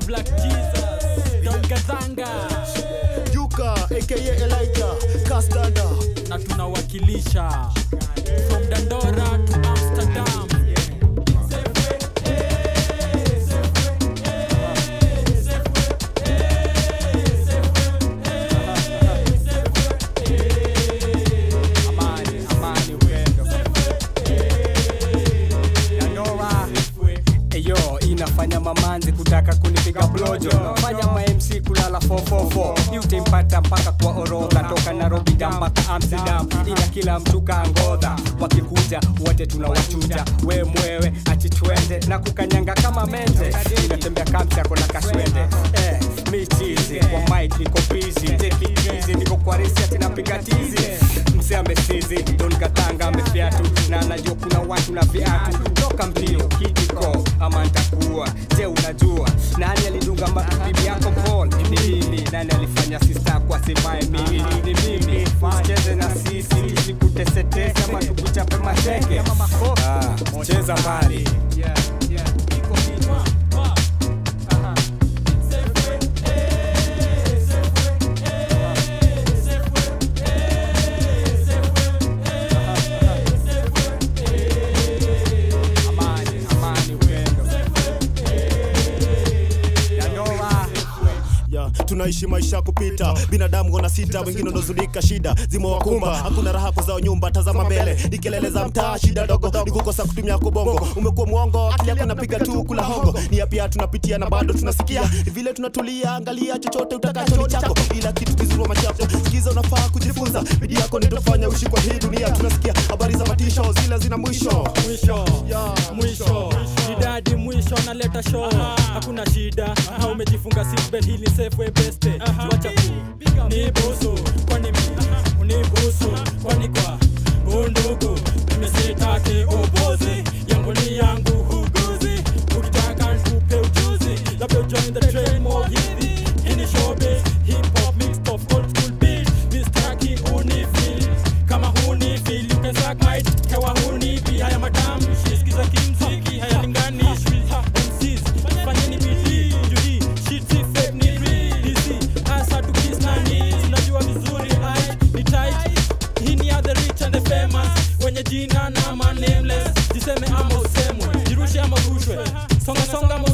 Black Jesus, Don Gazanga Yuka aka Elijah Castada na tunawakilisha from Dandora to Amsterdam. amani amani upendo Dandora eyo inafanya mamanzi kutaka kunipiga blojo fanya ma MC kulala 444 utempata mpaka kwa orodha toka Nairobi da mpaka Amsterdam ila kila mtu kangodha wakikuja wote tunawachuja we mwewe achitwende na kukanyanga kama menze inatembea kamsako na kaswende eh, michizi kwa mic niko busy take it easy niko kwa resi ati napiga tizi mse amesizi don katanga amefiatu na anajua kuna watu na viatu toka mbio kitiko ama ntakuwa je unajua nani alidunga ma- bibi yako Paul ni mimi nani alifanya sista kwa sivae mimi ni mimi usicheze na sisi tusikutesetese ama tukuchape mateke ah, cheza mbali amani amani upendo Dandora ya tunaishi maisha ya kupita binadamu wana sita wengine ndozulika shida zimewakumba hakuna raha kwa zao nyumba tazama mbele ni kelele za mtaa shida dogo ni kukosa kutumia kubongo umekuwa mwongo akili yako napiga tu kula hongo ni ya pia tunapitia na bado tunasikia Ni vile tunatulia angalia chochote utakacho ni chako ila kitu kizuri wa machapo sikiza unafaa kujifunza bidii yako nitofanya uishi kwa hii dunia tunasikia habari za matisho zile zina mwisho mwisho Ya, mwisho idadi mwisho naleta show hakuna shida na umejifunga seatbelt hili safe way best wacha tu ni busu kwani mimi unibusu kwani kwa bundugu mimi sitaki ubuzi yangu ni yangu huguzi ukitaka nikupe ujuzi labda join the train more hivi hii ni showbiz hip hop mixed of old school beat mistaki unifeel kama hunifeel you can suck my dick hewa hunipi haya matamshi sikiza kimziki hayalinganishwi Ha, MCs fanyeni bidii juu hii shit si fake ni real hizi hasa tukis na needs unajua vizuri hai ni tight hii ni ya the rich and the famous wenye jina na ma nameless jiseme ama usemwe jirushe ama rushwe songa songa ama